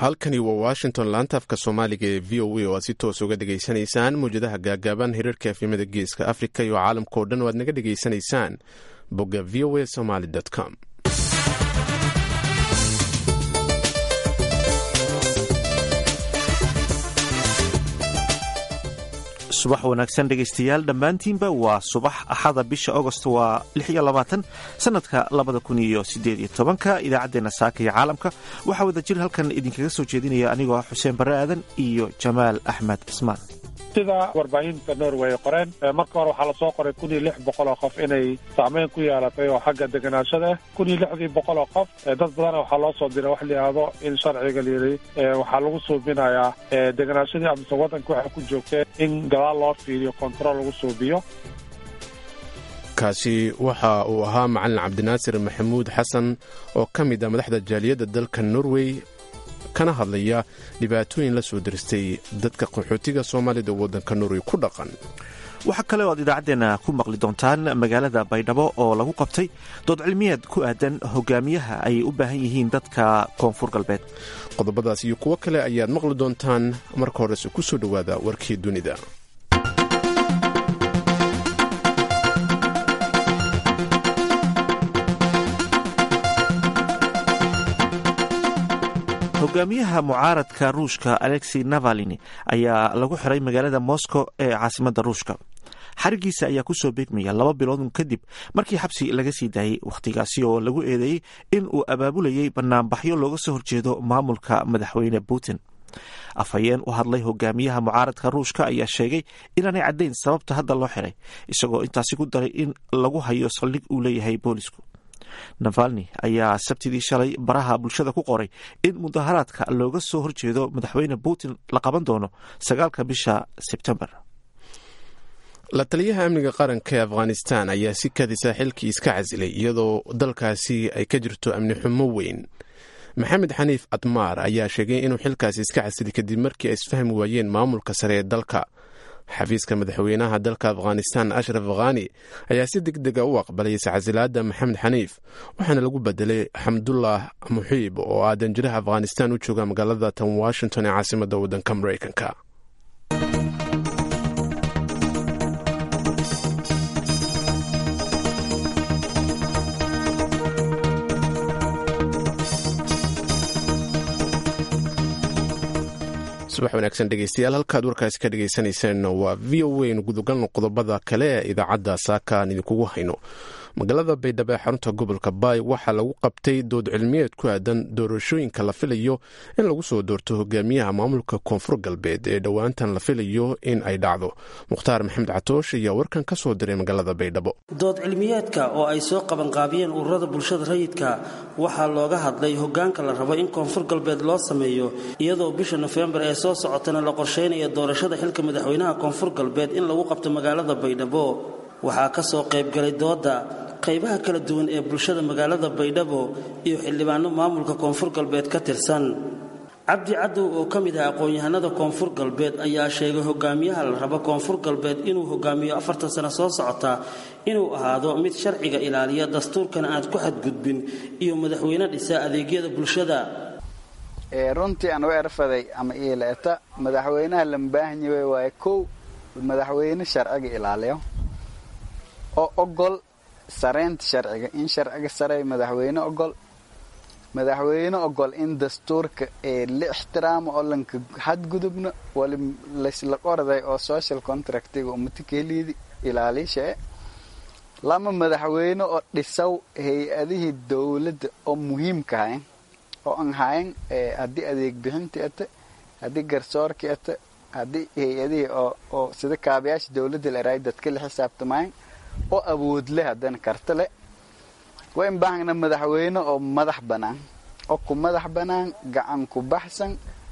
halkani waa washington laantaafka soomaaliga ee v o a oo aad si toos uga dhegaysanaysaan mawjadaha gaagaaban hirarka efimada geeska afrika iyo caalamka oo dhan oo aad naga dhegaysanaysaan bogga v o a somaly com subax wanaagsan dhegaystayaal dhammaantiinba waa subax axada bisha agost waa sanadka ka idaacaddeenna saaka iyo caalamka waxaa wada jir halkan idinkaga soo jeedinaya anigoo ah xuseen barre aadan iyo jamaal axmed cismaan sida warbaahinta norway qoreen marka hore waxaa lasoo qoray kun iyo lix boqol oo qof inay saameyn ku yeelatay oo xagga deganaashada ah kun iyo lixdii boqol oo qof dad badana waxaa loo soo diray wax layihahdo in sharciga layidhi waxaa lagu suubinayaa deganaashadii amase waddanka waxay ku joogteen in gadaal loo fiiriyo control lagu suubiyo kaasi waxa uu ahaa macalin cabdinaasir maxamuud xasan oo ka mid ah madaxda jaaliyadda dalka norway kana hadlaya dhibaatooyin la soo diristay dadka qaxootiga soomaalida waddanka norway ku dhaqan waxaa kale oo aad idaacaddeenna ku maqli doontaan magaalada baydhabo oo lagu qabtay dood cilmiyeed ku aadan hogaamiyaha ay u baahan yihiin dadka koonfur galbeed qodobadaas iyo kuwo kale ayaad maqli doontaan marka horese ku soo dhowaada warkii dunida hogaamiyaha mucaaradka ruushka alexey navalini ayaa lagu xiray magaalada moscow ee caasimadda ruushka xarigiisa ayaa kusoo beegmaya laba bilood kadib markii xabsi laga sii daayey wakhtigaasi oo lagu eedeeyey in uu abaabulayay banaanbaxyo looga soo horjeedo maamulka madaxweyne putin afhayeen u hadlay hogaamiyaha mucaaradka ruushka ayaa sheegay inaanay caddayn sababta hadda loo xiray isagoo intaasi ku daray in lagu hayo saldhig uu leeyahay boolisku navalni ayaa sabtidii shalay baraha bulshada ku qoray in mudaharaadka looga soo horjeedo madaxweyne putin la qaban doono sagaalka bisha sebtembar la taliyaha amniga qaranka ee afghanistan ayaa si kadisa xilkii iska casilay iyadoo dalkaasi ay ka jirto amni xumo weyn maxamed xaniif admaar ayaa sheegay inuu xilkaasi iska casilay kadib markii ay isfahmi waayeen maamulka sare ee dalka xafiiska madaxweynaha dalka afghanistan ashraf khani ayaa si deg dega u aqbalay iscasilaadda maxamed xaniif waxaana lagu bedelay xamdullah muxiib oo ah danjiraha afghanistan u jooga magaalada tan washington ee caasimadda waddanka maraykanka subax wanaagsan dhegeystayaal halkaad warkaasi ka dhegeysaneyseen waa v o a nu gudogalno qodobada kale ee idaacadda saaka aan idinkugu hayno magaalada baydhabo ee xarunta gobolka baay waxaa lagu qabtay dood cilmiyeed ku aadan doorashooyinka la filayo in lagu soo doorto hogaamiyaha maamulka koonfur galbeed ee dhowaantan la filayo in ay dhacdo mukhtaar maxamed catoosh ayaa warkan ka soo diray magaalada baydhabo dood cilmiyeedka oo ay soo qabanqaabiyeen ururada bulshada rayidka waxaa looga hadlay hogaanka la rabo in koonfur galbeed loo sameeyo iyadoo bisha nofembar ee soo socotana la qorsheynaya doorashada xilka madaxweynaha koonfur galbeed in lagu qabto magaalada baydhabo waxaa ka soo qaybgalay dooda qaybaha kala duwan ee bulshada magaalada baydhabo iyo xildhibaano maamulka koonfur galbeed ka tirsan cabdi cadow oo ka mid ah aqoon-yahanada koonfur galbeed ayaa sheegay hogaamiyaha la rabo koonfur galbeed inuu hogaamiyo afartan sano soo socota inuu ahaado mid sharciga ilaaliya dastuurkana aad ku xadgudbin iyo madaxweyne dhisa adeegyada bulshada runtii aan u erfaday ama iileeta madaxweynaha lambaahanyawe waaye kow madaxweyne sharciga ilaaliyo oo ogol sareynta sharciga in sharciga sarey madaxweyne ogol madaxweyne ogol in dastuurka ee la ixtiraamo oo lanka xadgudubno wali laysla qorday oo social contractiga umatikeliidi ilaaliishae lama madaxweyne oo dhisaw hay-adihii dowladda oo muhiimka hayn oo aan hayn haddii adeeg bixintii ata haddii garsoorkii ata haddii hay-adihii oo sida kaabayaasha dowladda la eraay dadka la xisaabtamayn oo awood leh haddana karta leh waa in baahna madaxweyne oo madax bannaan oo ku madax bannaan gacan ku baxsan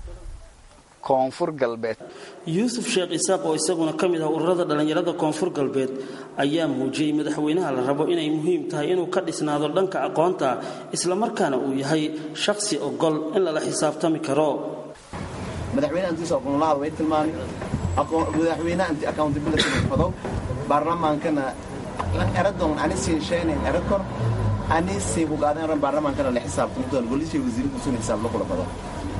koonfur galbeed yuusuf sheekh isaaq oo isaguna ka mid ah ururada dhallinyarada koonfur galbeed ayaa muujiyey madaxweynaha la rabo inay muhiim tahay inuu ka dhisnaado dhanka aqoonta islamarkaana uu yahay shakhsi ogol in lala xisaabtami karo madaxweyneantiisaqoonlaha way tilmaamay madaxweyne anti accountability fadow baarlamaankana eradon ani siinshaynayn erad kor ani sii kugaadeen ran baarlamaankana la xisaabtamo doon golishay wasiirku sun xisaab la kula fado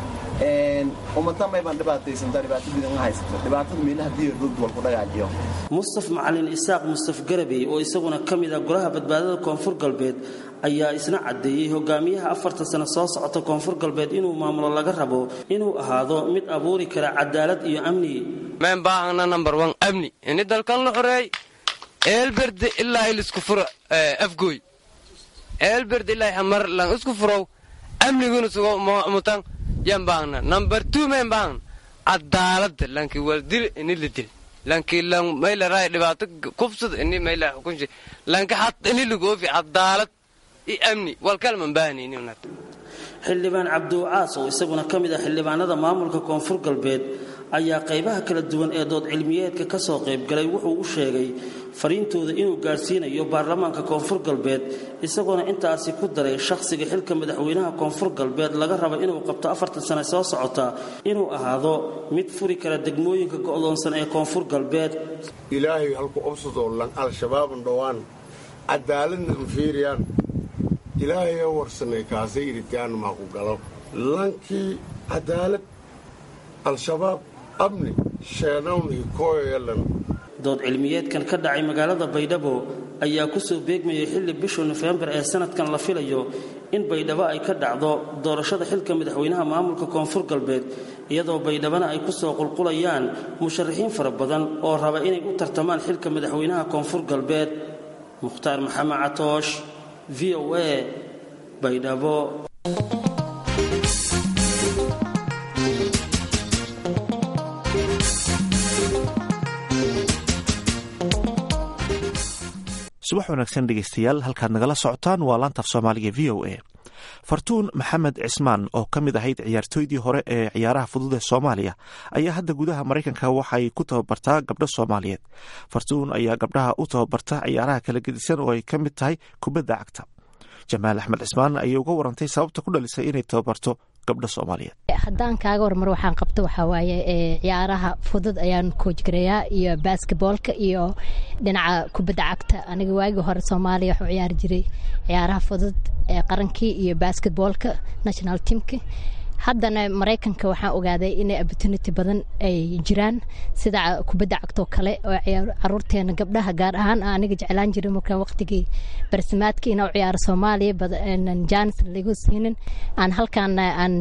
ummata maybaan dhibaataysantaa dhibaato badan haysato dhibaatada meelaha diya rugd walku dhagaajiyo mustaf macalin isaaq mustaf garabey oo isaguna ka mid ah golaha badbaadada koonfur galbeed ayaa isna caddeeyey hogaamiyaha afarta sano soo socota koonfur galbeed inuu maamulo laga rabo inuu ahaado mid abuuri kara cadaalad iyo amni meen baahana number one amni ini dalkan la xoreey eelberde ilaa ilisku furo afgooy eelberde ilaa hamar lan isku furow amniguna sugo mutan yan baahna number two meen baahna cadaalada lanki waldil ini la dil lanki lan mayla raay dhibaato kubsad ini mayla xukunshi lanki xat ini lagoofi cadaalad iyo amni walkalman baahnayni xildhibaan cabdiwacaas oo isaguna ka mid ah xildhibaanada maamulka koonfur galbeed ayaa qaybaha kala duwan ee dood cilmiyeedka ka soo qaybgalay wuxuu u sheegay fariintooda inuu gaadhsiinayo baarlamaanka koonfur galbeed isagoona intaasi ku daray shakhsiga xilka madaxweynaha koonfur galbeed laga raba inuu qabto afartan sane soo socota inuu ahaado mid furi kara degmooyinka go'doonsan ee koonfur galbeed ilaahay halku obsadoo lan al-shabaaban dhowaan cadaaladna anfiiriyaan ilaahay warsanay kaasay iritaan maaku galo lankii cadaalad al-shabaab amni sheenawnii kooyalan dood cilmiyeedkan ka dhacay magaalada baydhabo ayaa kusoo beegmayay xilli bisha nofembar ee sanadkan la filayo in baydhabo ay ka dhacdo doorashada xilka madaxweynaha maamulka koonfur galbeed iyadoo baydhabana ay kusoo qulqulayaan musharaxiin fara badan oo raba inay u tartamaan xilka madaxweynaha koonfur galbeed mukhtaar maxamed catoosh v o a baydhabo subax wanaagsan dhegeystayaal halkaad nagala socotaan waa laantaaf soomaaliga v o a fartuun maxamed cismaan oo ka mid ahayd ciyaartooydii hore ee ciyaaraha fudud ee soomaaliya ayaa hadda gudaha maraykanka waxay ku tababartaa gabdho soomaaliyeed fartuun ayaa gabdhaha u tababarta ciyaaraha kala gedisan oo ay ka mid tahay kubadda cagta jamaal axmed cismaan ayay uga warantay sababta ku dhalisay inay tababarto gabdho soomaaliyeed haddaan kaaga warmar waxaan qabta waxaa waaye ciyaaraha fudud ayaan koojgareeyaa iyo basketboolka iyo dhinaca kubadda cagta aniga waagii hore soomaaliya waxuu ciyaari jiray ciyaaraha fudud ee qarankii iyo basketboolka national teamka haddana maraykanka waxaan ogaaday inay opportunity badan ay jiraan sida kubadda cagtoo kale oo caruurteena gabdhaha gaar ahaan aniga jeclaan jiray markaan waqtigii barsimaadka inaa u ciyaaro soomaaliya jaanis lagu siinin aan halkaana aan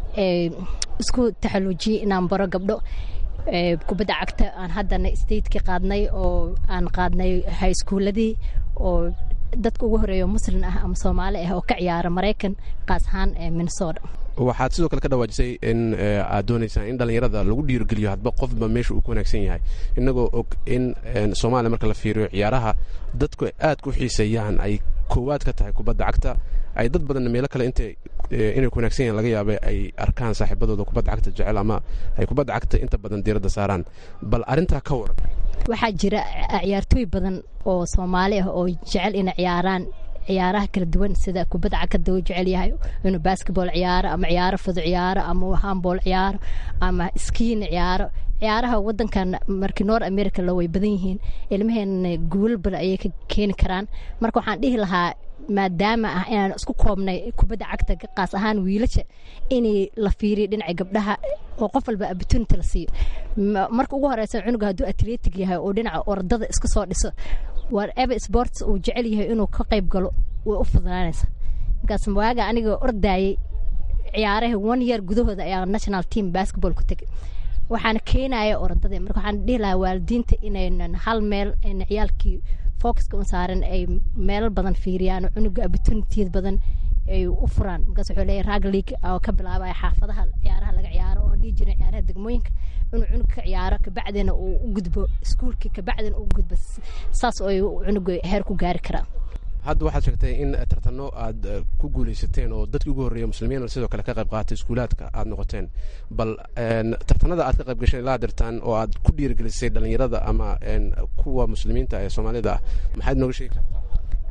isku taxaluujiyey inaan baro gabdho kubadda cagta aan haddana stateki qaadnay oo aan qaadnay high schooladii oo dadka ugu horeeyo muslin ah ama soomaali ah oo ka ciyaara maraykan qaas ahaan ee minnesota waxaad sidoo kale ka dhawaajisay in aad doonaysaan in dhallinyarada lagu dhiirigeliyo hadba qofba meesha uu ku wanaagsan yahay inagoo og in soomaaliya marka la fiiriyo ciyaaraha dadku aad ku xiiseeyaan ay koowaad ka tahay kubadda cagta ay dad badanna meelo kale int inay ku wanaagsan yahan laga yaaba ay arkaan saaxiibadooda kubadda cagta jecel ama ay kubadda cagta inta badan diiradda saaraan bal arrintaa ka waran waxaa jira ciyaartooy badan oo soomaali ah oo jecel inay ciyaaraan ciyaaraha kala duwan sida kubadda cagta uu jecel yahay inuu basketball ciyaaro ama ciyaaro fudud ciyaaro ama handball ciyaaro ama skiin ciyaaro ciyaaraha wadankan markii noor america la way badan yihiin ilmaheena guulal badan ayay ka keeni karaan marka waxaan dhihi lahaa maadaama ah inaan isku koobnay kubadda cagta qaas ahaan wiilasha inay la fiiriyo dhinaca gabdhaha oo qof walba opportunity la siiyo marka ugu horeysa cunuga hadduu atletic yahay oo dhinaca ordada iska soo dhiso whatever sports uu jecel yahay inuu ka qayb galo way u fududaanaysa markaas waaga aniga ordaayay ciyaaraha one year gudahooda ayaa national team basketball ku tegay waxaana keenaya ordada marka waxaan dhihi lahaa waalidiinta inaynan hal meel ayna ciyaalkii focuska u saaran ay meelo badan fiiriyaan oo cunuga opportunitiyad badan ay u furaan markaas wuxuu leeyahay rag league oo ka bilaabaya xaafadaha ciyaaraha laga ciyaaro oo dhihi jiray ciyaaraha degmooyinka inuu cunug ka ciyaaro kabacdina uu u gudbo iskuulkii kabacdina uu gudbo saas oo ay cunuga heer ku gaari karaa hadda waxaad sheegtay in tartano aad ku guuleysateen oo dadkii ugu horreeya muslimiin sidoo kale ka qayb qaatay iskuulaadka aad noqoteen bal tartanada aad ka qayb gasheen ilaa dirtaan oo aad ku dhiirigelisay dhallinyarada ama kuwa muslimiinta ee soomaalida ah maxaad nooga sheegi kartaa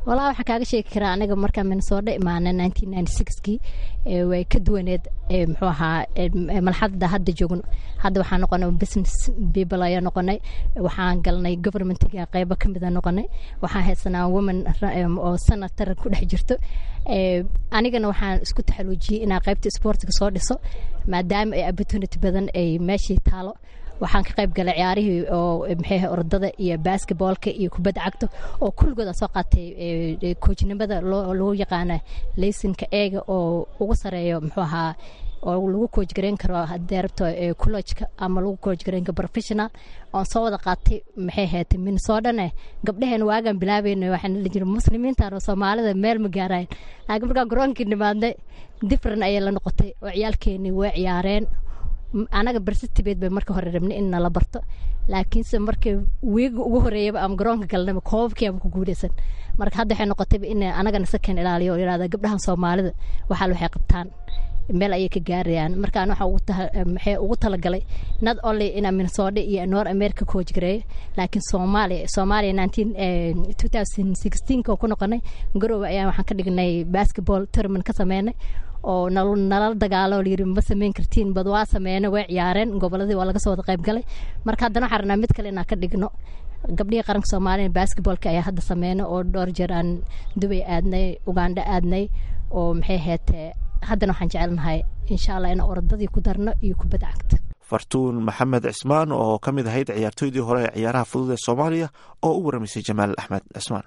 walaa waxaan kaaga sheegi karaa aniga markaa minnesota imaana nineteen ninety sixkii way ka duwaneed muxuu ahaa malxadda hadda joogno hadda waxaan noqonay business people ayaa noqonay waxaan galnay governmentiga qeybo ka mida noqonay waxaan haysanaa woman oo senator ku dhex jirto anigana waxaan isku taxaluujiyey inaa qeybta sportiga soo dhiso maadaama ay opportunity badan ay meeshii taalo waxaan ka qayb galay ciyaarihii oo maxay ordada iyo basketballka iyo kubadda cagta oo kulligood aan soo qaatay koojnimada lagu yaqaana laysinka eega oo ugu sareeyo muxuu ahaa oo lagu kooj gareyn karo haddii rabto collojka ama lagu kooj gareyn karo professional oon soo wada qaatay maxay haatay minnesotane gabdhaheen waagaan bilaabayna waxaan la jira muslimiintan oo soomaalida meel ma gaarayn laakiin markaan garoonkii nimaadnay different ayay la noqotay oo ciyaalkeenii way ciyaareen anaga barsitibeed bay marka hore rabnay in nala barto laakiinse marka wiiga ugu horeeyaba ama garoonka galnaba koobabkiiaba ku guuleysan marka hadda waxay noqotayba in anagana sakan ilaaliyo oo yirahda gabdhahan soomaalida waxaal waxay qabtaan meel ayay ka gaarayaan markaan waxaa maxay ugu talagalay not only ina minnesota iyo north america coach gareeyo laakiin soomaaliya soomaaliya nineteen two thousand sixteenka oo ku noqonay garowe ayaan waxaan ka dhignay basketball tournament ka sameynay oo nalala dagaalo layiri ma sameyn kartiin bad waa sameeyna way ciyaareen goboladii waa laga soo wada qayb galay marka haddana waxaan rabnaa mid kale inaan ka dhigno gabdhihii qaranka soomaaliya basketballka ayaa hadda sameeyna oo dhowr jeer aan dubay aadnay uganda aadnay oo maxay heetee haddana waxaan jecelnahay insha allah in orodadii ku darno iyo kubadda cagta fartuun maxamed cismaan oo ka mid ahayd ciyaartooydii hore ee ciyaaraha fudud ee soomaaliya oo u waramaysay jamaal axmed cismaan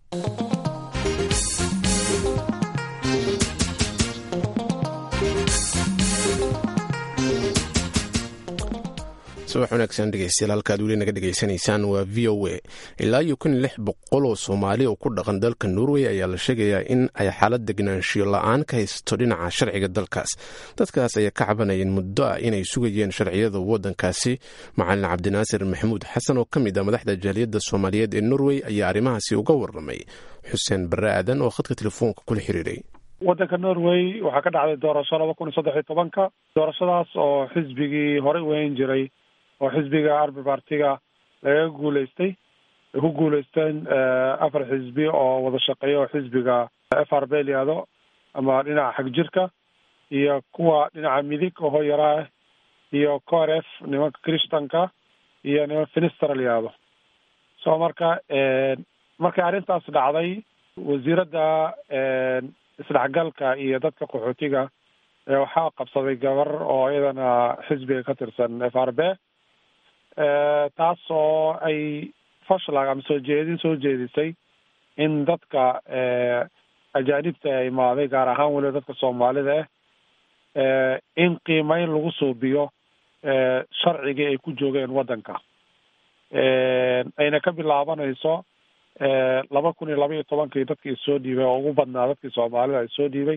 subax wanaagsan dhegeystayaal halkaad weli naga dhegaysanaysaan waa v o a ilaa iyo kun lix boqol oo soomaali oo ku dhaqan dalka norway ayaa la sheegayaa in ay xaalad degnaanshiyo la-aan ka haysato dhinaca sharciga dalkaas dadkaas ayaa ka cabanayeen muddo ah inay sugayeen sharciyada waddankaasi macalin cabdinaasir maxamuud xasan oo ka mid ah madaxda jaaliyadda soomaaliyeed ee norway ayaa arrimahaasi uga warramay xuseen barre aadan oo khadka telefoonka kula xiriiray waddanka norway waxaa ka dhacday doorasho laba kun iyo saddex iyo tobanka doorashadaas oo xisbigii horey weyn jiray oo xisbiga arbi partiga lagaga guuleystay ay ku guuleysteen afar xisbi oo wada shaqeeya oo xisbiga f r b layihahdo ama dhinaca xag jirka iyo kuwa dhinaca midig oo hoyaraa iyo coref nimanka christanka iyo niman finister layihahdo so marka markay arrintaas dhacday wasiiradda isdhexgalka iyo dadka qaxootiga waxaa qabsaday gabar oo iyadana xisbiga ka tirsan f r b taas oo ay fashlag ama soo jeedin soo jeedisay in dadka ajaanibta ee imaaday gaar ahaan weliba dadka soomaalida ah in qiimeyn lagu suubiyo sharcigii ay ku joogeen waddanka ayna ka bilaabanayso laba kun iyo laba iyo tobankii dadkii soo dhiibay oo ugu badnaa dadkii soomaalida ay soo dhiibay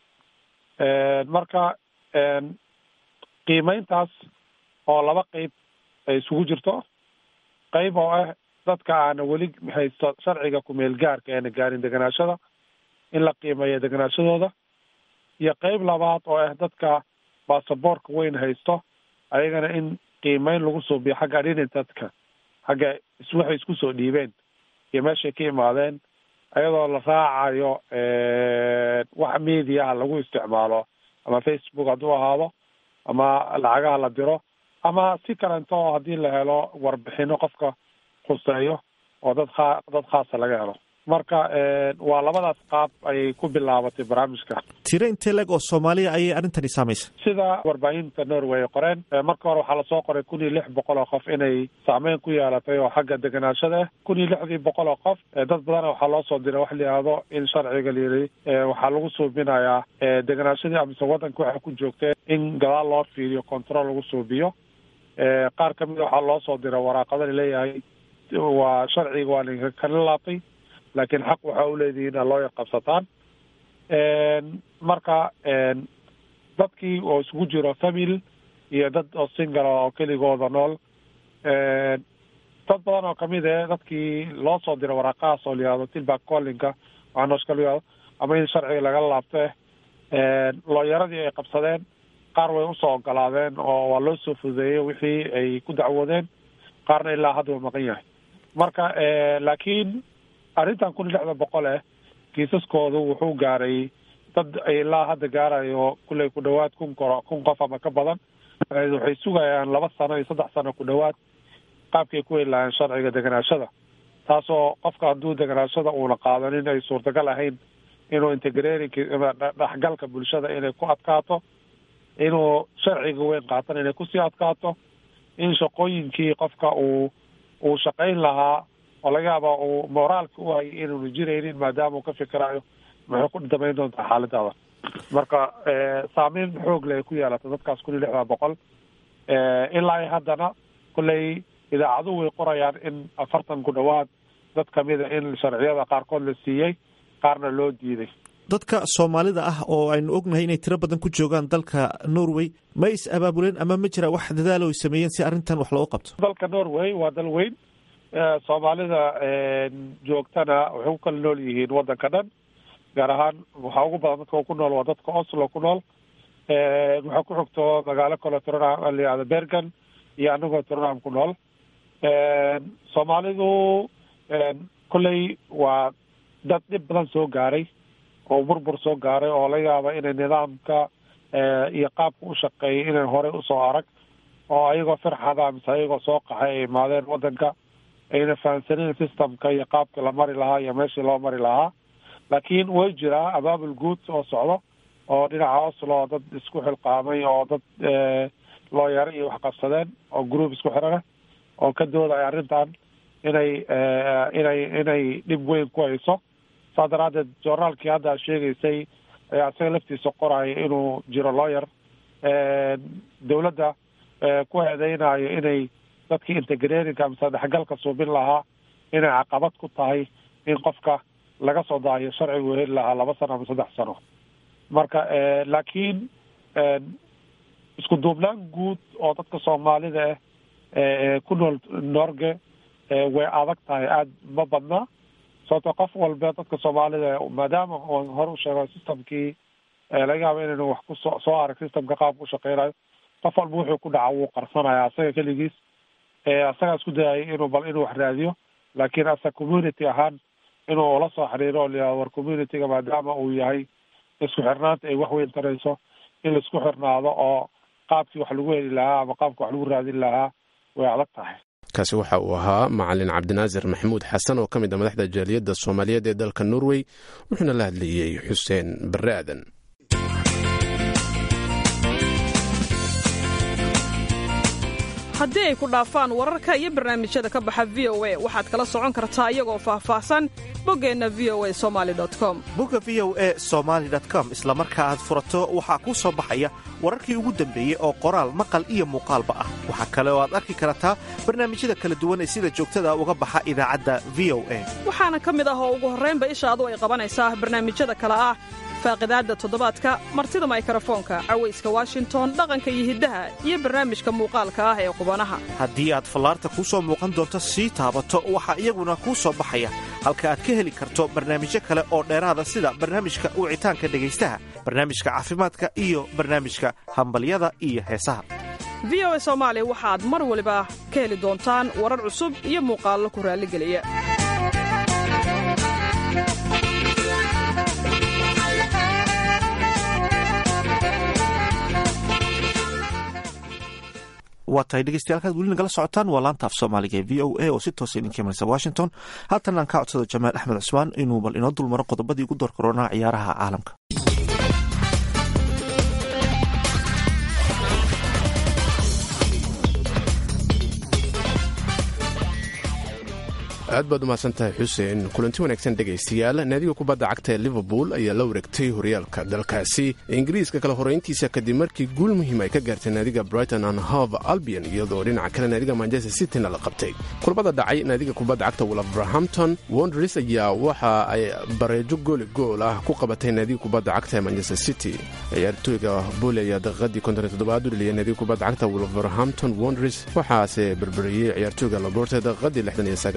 marka qiimeyntaas oo laba qeyb ay isugu jirto qeyb oo ah dadka aana weli haysto sharciga kumeel gaarka eena gaarin deganaashada in la qiimeeyo deganaashadooda iyo qeyb labaad oo ah dadka baasaboorka weyn haysto ayagana in qiimeyn lagu suubiyo xagga identitka xagga waxay isku soo dhiibeen iyo meeshay ka imaadeen ayadoo la raacayo wax mediaha lagu isticmaalo ama facebook hadduu ahaado ama lacagaha la diro ama si kalento oo haddii la helo warbixino qofka khuseeyo oo dad khaa dad khaasa laga helo marka waa labadaas qaab ayay ku bilaabatay barnaamijka tiro intee leg oo soomaaliya ayay arrintani saamaysa sida warbaahinta norway ay qoreen marka hore waxaa lasoo qoray kun iyo lix boqol oo qof inay saameyn ku yeelatay oo xagga deganaashada ah kun iyo lixdii boqol oo qof dad badana waxaa loo soo diray wax la yihahdo in sharciga layiri waxaa lagu suubinayaa deganaashadii amise waddanka waxay ku joogteen in gadaal loo fiiriyo control lagu suubiyo qaar kamida waxaa loo soo diray waraaqada laleeyahay waa sharciga waa ninka kala laabtay laakiin xaq waxaa u leedihiin a loo qabsataan marka dadkii oo isugu jiro famil iyo dad oo single oo keligooda nool dad badan oo kamid eh dadkii loo soo diray waraaqahaas oo layihahdo tilback collinka waxanooshka layihahdo ama in sharciga lagala laabte looyaradii ay qabsadeen qaar way usoo ogolaadeen oo waa loo soo fududeeyey wixii ay ku dacwoodeen qaarna ilaa hadda waa maqan yahay marka laakiin arrintan kun iyo lixda boqol eh kiisaskoodu wuxuu gaaray dad ilaa hadda gaarayo kulley ku dhowaad kun koro kun qof ama ka badan waxay sugayaan laba sano iyo saddex sano ku dhowaad qaabkay ku heli lahayn sharciga deganaashada taasoo qofka hadduu deganaashada uuna qaadanin ay suurtagal ahayn inuu integrerinki dhexgalka bulshada inay ku adkaato inuu sharciga weyn qaatan inay kusii adkaato in shaqooyinkii qofka uu uu shaqayn lahaa oo laga yaaba uu moraalka u hayay inuunu jiraynin maadaama uu ka fikirayo maxay ku damayn doontaa xaaladaada marka saameyn xoog leh ay ku yeelata dadkaas kun iyo lixdan boqol ilaa haddana kolley idaacaduhu way qorayaan in afartan ku dhowaad dad kamida in sharciyada qaarkood la siiyey qaarna loo diiday dadka soomaalida ah oo aynu ognahay inay tiro badan ku joogaan dalka norway ma is abaabuleen ama ma jira wax dadaalo ay sameeyeen si arrintan wax loogu qabto dalka norway waa dal weyn soomaalida joogtana waxay ku kala nool yihiin waddanka dhan gaar ahaan waxaa ugu badan dadka ku nool waa dadka oslo ku nool waxaa ku xigto magaalo kale tronham layihahdo bergen iyo anagoo tronham ku nool soomaalidu kolley waa dad dhib badan soo gaaray oo burbur soo gaaray oo laga yaaba inay nidaamka iyo qaabka u shaqeeyay inay horey usoo arag oo ayagoo firxada mise ayagoo soo qaxay ay imaadeen waddanka ayna fahamsanin systemka iyo qaabka la mari lahaa iyo meeshii loo mari lahaa laakiin way jiraa abaabul guud oo socdo oo dhinaca oslo oo dad isku xilqaamay oo dad looyaro iyo wax qabsadeen oo group isku xirana oo ka doodaya arrintan inay inay inay dhib weyn ku hayso saa daraaddeed journaalkii hadda ad sheegaysay ayaa isaga laftiisa qoraya inuu jiro lawyer dawladda ku eedeynayo inay dadkii integrerinka mise dhexgalka suubin lahaa inay caqabad ku tahay in qofka laga soo daayo sharcigu heli lahaa laba sano ama saddex sano marka laakiin isku duubnaan guud oo dadka soomaalida ah ku nool norge way adag tahay aada ma badna sababto qof walba dadka soomaalida maadaama on hore u sheego systemkii laga yaabo inaynu wax ku soo soo arag systemka qaabka u shaqeynayo qof walba wuxuu ku dhaca wuu qarsanaya asaga keligiis asagaa isku dayayay inuu bal inuu wax raadiyo laakiin asa community ahaan inuu la soo xiriiro o layihahdo war communityga maadaama uu yahay isku xirnaanta ay wax weyn tarayso in laisku xirnaado oo qaabkii wax lagu heli lahaa ama qaabka wax lagu raadin lahaa way adag tahay kaasi waxa uu ahaa macalin cabdinaasir maxamuud xasan oo ka mid a madaxda jaaliyadda soomaaliyeed ee dalka norway wuxuuna la hadlayey xuseen barre aadan haddii ay ku dhaafaan wararka iyo barnaamijyada ka baxa v o a waxaad kala socon kartaa iyagoo faahfaahsan boggeenna v o a somali com bogga v o e somaali com isla marka aad furato waxaa kuu soo baxaya wararkii ugu dambeeyey oo qoraal maqal iyo muuqaalba ah waxaa kale oo aad arki kartaa barnaamijyada kala duwan ee sida joogtada uga baxa idaacadda v o a waxaana ka mid ah oo ugu horraynba ishaadu ay qabanaysaa barnaamijyada kale ah faaqidaadda toddobaadka martida maykarafoonka cawayska washington dhaqanka iyo hiddaha iyo barnaamijka muuqaalka ah ee qubanaha haddii aad fallaarta kuu soo muuqan doonto sii taabato waxaa iyaguna kuu soo baxaya halka aad ka heli karto barnaamijyo kale oo dheeraada sida barnaamijka wicitaanka dhegaystaha barnaamijka caafimaadka iyo barnaamijka hambalyada iyo heesaha v o a soomaaliya waxaad mar waliba ka heli doontaan warar cusub iyo muuqaallo ku raalligeliya waa tahay dhegeystayaal kaad weli nagala socotaan waa laanta af soomaaliga ee v o a oo si toosa idinka imanaysa washington haatan aan ka codsado jamaal axmed cusmaan inuu bal inoo dulmaro qodobadii ugu door karoonaa ciyaaraha caalamka aad baad umahadsantahay xuseen kulanti wanaagsan dhegaystayaal naadiga kubadda cagta ee liverpool ayaa la wareegtay horyaalka dalkaasi ingiriiska kala horeyntiisa kadib markii guul muhiim ay ka gaartay naadiga brighton and hove albion iyadoo dhinaca kale naadiga manchester cityna la qabtay kulbada dhacay naadiga kubadda cagta wolverhampton wonders ayaa waxa ay bareejo gooli gool ah ku qabatay naadiga kubadda cagta ee manchester city ciyaartooyga booli ayaa daqiiqadii konton toddobaad u dheliyay naadiga kubadda cagta wolverhampton wonders waxaase berberiyey ciyaartooyga laborte daqiiqadii lixdan iyo sagaalaad oo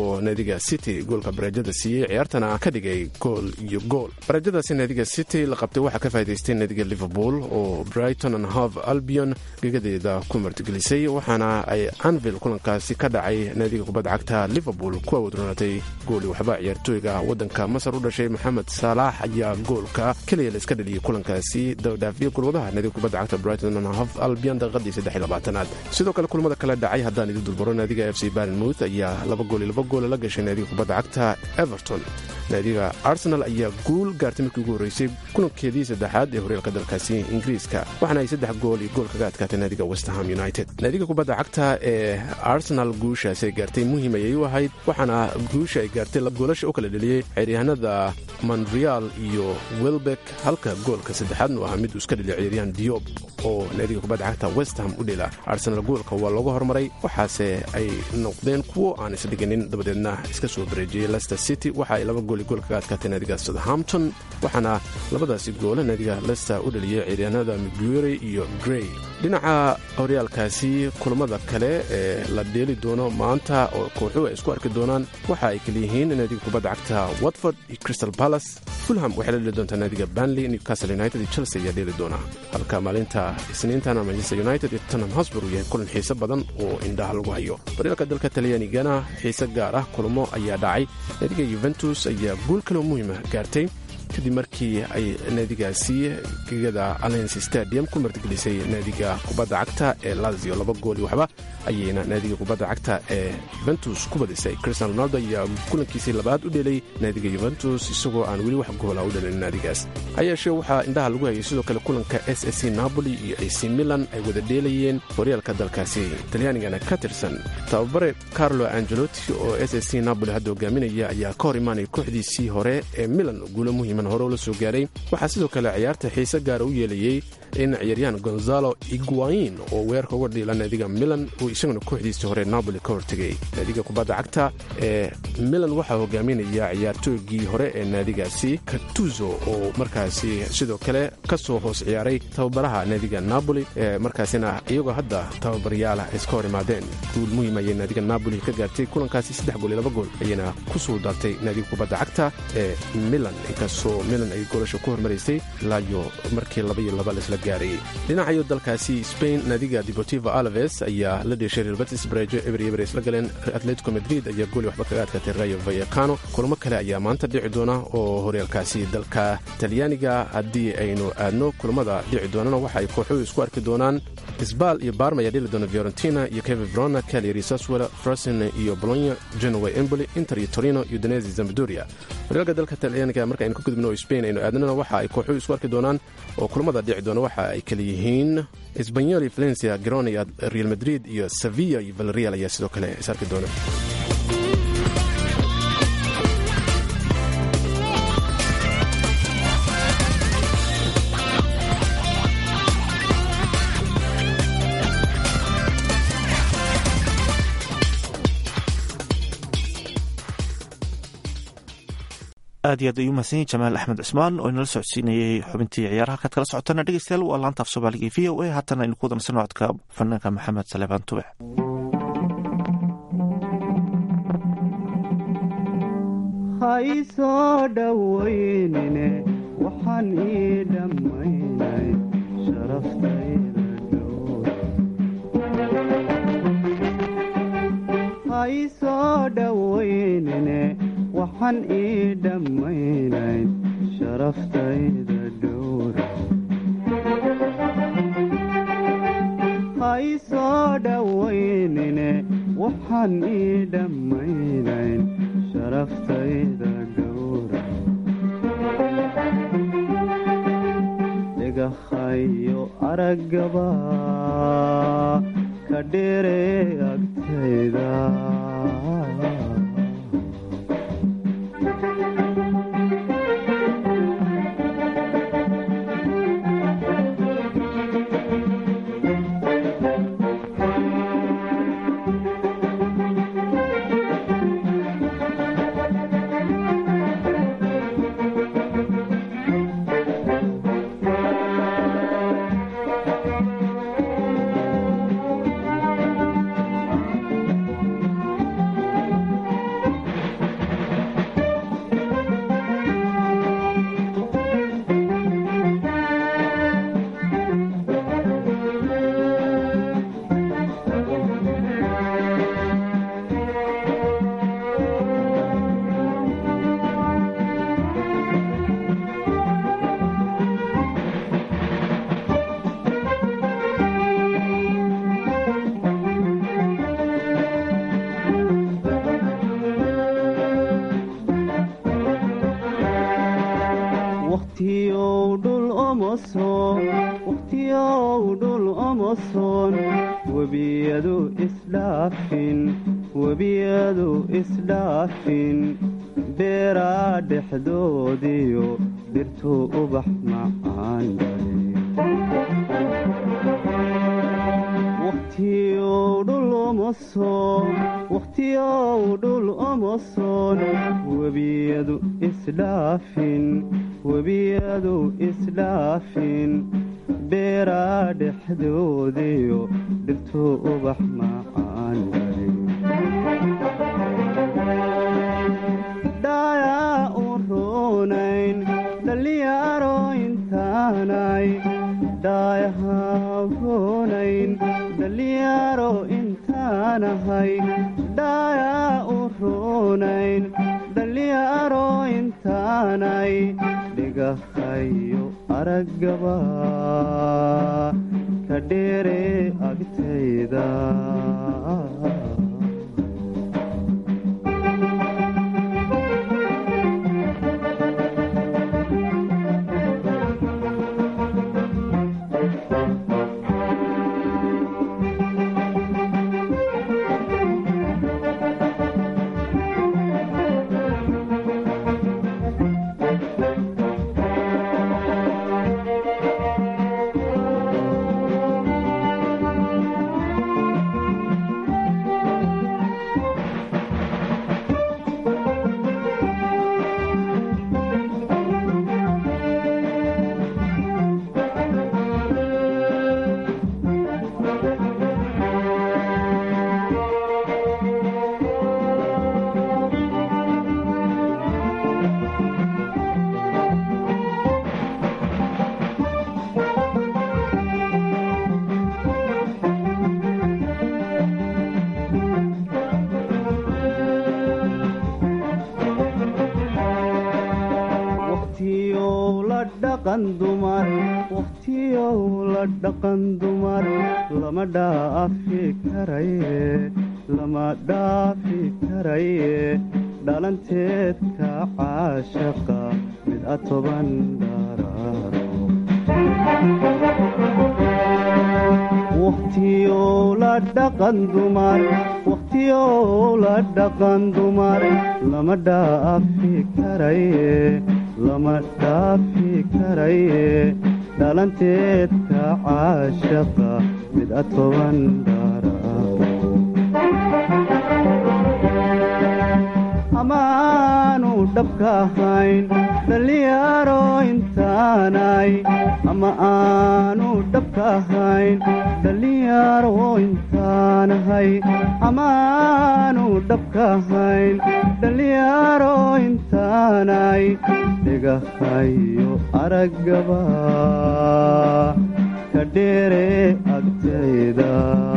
oo naadiga city goolka bareejada siiyey ciyaartana ka dhigay gool iyo gool bareejadaasi naadiga city la qabtay waxaa ka faa'idaystay naadiga liverpool oo brighton and hove albion gegadeeda ku martigelisay waxaana ay anvil kulankaasi ka dhacay naadiga kubadda cagta liverpool ku awoodroonatay gooli waxba ciyaartooyga waddanka masar u dhashay maxamed saalax ayaa goolka keliya la iska dhaliyey kulankaasi dabadhaafiye golwadaha naadiga kubadda cagta brighton and hove albion daqiiqadii saddex iyo labaatanaad sidoo kale kulamada kale dhacay haddaan idin dulbaro naadiga f c barnmouth ayaa laba gool iyo laba goola la gashay naadiga kubadda cagta everton naadiga arsenal ayaa guul gaartay markii ugu horreysay kulankeedii saddexaad ee horyaalka dalkaasi ingiriiska waxaana ay saddex gool iyo gool kaga adkaatay naadiga westham united naadiga kubadda cagta ee arsenal guushaasi ay gaartay muhiim ayay u ahayd waxaana guusha ay gaartay goolasha u kala dheliyey ciyaaryahanada monreal iyo welbeck halka goolka saddexaadnu ahaa mid uu iska dheliya ciyaaryahan diob oo naadiga kubadda cagta westham u dhela arsenal goolka waa looga hormaray waxaase ay noqdeen kuwo aan isdhiganin dabadeedna iska soo bareejiyey lester city waxa ay laba gool gool kaga adkaatay naadiga southampton waxaana labadaasi goole naadiga lester u dhaliyey ciyaaryahanada miguere iyo grey dhinaca horyaalkaasi kulamada kale ee la dheeli doono maanta oo kooxuhu ay isku arki doonaan waxa ay kaliyihiin naadiga kubadda cagta watford iyo crystal palace fulham waxay la dheli doontaa naadiga banley newcastle united iyo chelsea ayaa dheeli doona halka maalinta isniintana manchester united iyo tottenham hosbur uu yahay kulan xiise badan oo indhaha lagu hayo horyaalka dalka talyaanigana xiise gaar ah kulamo ayaa dhacay naadiga yuventus ayaa guul kaloo muhiima gaartay kadib markii ay naadigaasi gegada alliance stadium ku martigelisay naadiga kubadda cagta ee lazio laba gool iyo waxba ayayna naadiga kubadda cagta ee yuventus ku badisay cristian ronaldo ayaa kulankiisii labaad u dhelay naadiga yuventus isagoo aan weli wax goola u dhalin naadigaas ha yeeshee waxaa indhaha lagu hayay sidoo kale kulanka s s c napoli iyo ac milan ay wada dheelayeen horyaalka dalkaasi talyaanigana ka tirsan tababare carlo angelotti oo s s c napoli hadda hogaaminaya ayaa ka hor imaanaya kooxdiisii hore ee milan guulo muhiiman hore ula soo gaaray waxaa sidoo kale ciyaarta xiise gaara u yeelayey in ciyaaryahan gonzalo iguain oo weerarka uga dhiila naadiga milan uu isaguna kooxdiisii hore napoli ka hortegay naadiga kubadda cagta ee milan waxaa hogaaminaya ciyaartooygii hore ee naadigaasi katuzo oo markaasi sidoo kale ka soo hoos ciyaaray tababaraha naadiga napoli ee markaasina iyagoo hadda tababaryaala iska hor imaadeen guul muhiim ayay naadiga napoli ka gaartay kulankaasi saddex gool iyo laba gool ayayna ku suuldartay naadiga kubadda cagta ee milan inkastoo milan ay goolasha ku hormaraysay ilaayo markii laba iyo laba laisla gaarayay dhinacayo dalkaasi spain naadiga deportivo alaves ayaa la dheeshay real betis bareejo eber iyo eber isla galeen atletico madrid ayaa gooli waxba kaga adkaatay rayo vallecano kulamo kale ayaa maanta dhici doona oo horyaalkaasi dalka talyaaniga haddii aynu aadno kulamada dhici doonana waxa ay kooxuhu isku arki doonaan sbal iyo barma ayaa dheli doona fiorentina iyo keve verona cagliari saswell frosin iyo bologna genoa emboli inter iyo torino iyo danesi zambadoria horyaalka dalka talyaaniga marka aynu ka gudubno oo spain aynu aadnana waxa ay kooxuhu isku arki doonaan oo kulamada dhici doona waxa ay kala yihiin sbanyol iyo valencia grona iyo real madrid iyo sevilla iyo valerial ayaa sidoo kale is arki doona aad iyo aad ayuu mahadsan yahy jamaal axmed cusmaan oo inala socodsiinayay xubintii ciyaaraha halkaad kala socotana dhegeystayaal waa laanta af soomaaliga e v o a haatana aynu ku wadansan codka fanaanka maxamed salebaan tubec haysoo dhowaynine waxaan ii dhammaynay sharaftayda haysoo dhowaynine waxaan ii dhammaynay sharaftayda dhowra haysoo dhowaynine waxaan ii dhammaynayn sharaftayda dhowra dhagahayo araggaba ka dheere agtayda wakhtiyow dhul omoson wakhtiyow dhul omoson webiyadu isdhaafin webiyadu isdhaafin beeraa dhexdoodiyo dhirtu ubax macaan wakhtiyow dhul omoson webiyadu isdhaafin webiyadu isdhaafin beeraa dhexdoodiyo dhirtu ubax macaan dhayaa u roonayn dhallinyaro intaanay dhaayaha roonayn dhallinyaro intaanahay dhaayaa u roonayn dhallinyaro intaanay dhigahayo araggaba ka dheere agtayda wakhtiyow la dhaqan dumar lama dhaafi karaye lama dhaafi karaye dhalanteedka caashaqa mid a toban dharaaro wakhtiyow la dhaqan dumar wakhtiyow la dhaqan dumar lama dhaafi karaye lama dhaafi karaye dhalanteedka caashaqa mid a toban dharaaro amaanu dhabka ahayn dhallinyaro intaanay ama aanu dhabka ahayn dhallinyaro intaanahay amaanu dhabka ahayn dhallinyaro intaanay dhigahayo araggaba ka dheere agtayda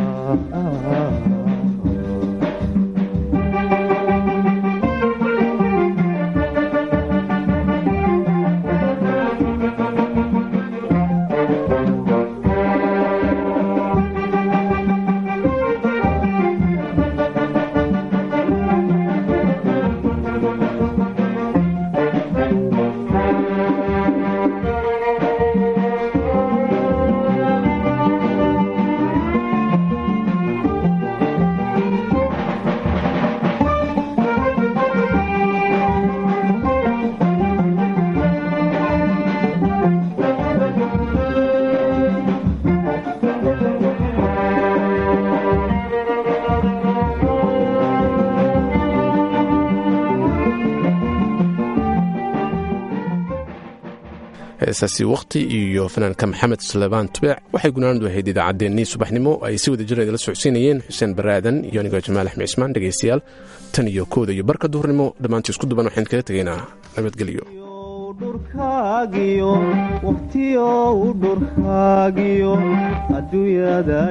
heesaasi wakhti iyo fanaanka maxamed sulebaan tubeec waxay gunaanadu ahayd idaacaddeenii subaxnimo ay si wada jira idala socodsiinayeen xuseen baraadan iyo anigoo jamaal axmed cismaan dhegaystayaal tan iyo kooda iyo barka duhurnimo dhammaantii isku duban waxaan kaga tegaynaa nabadgelyo dhurkaagiyo wakhtiyow dhurkaagiyo adduunyada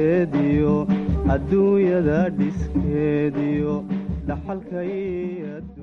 dhiskeediyo adduunyada dhiskeediyo dhaxalkay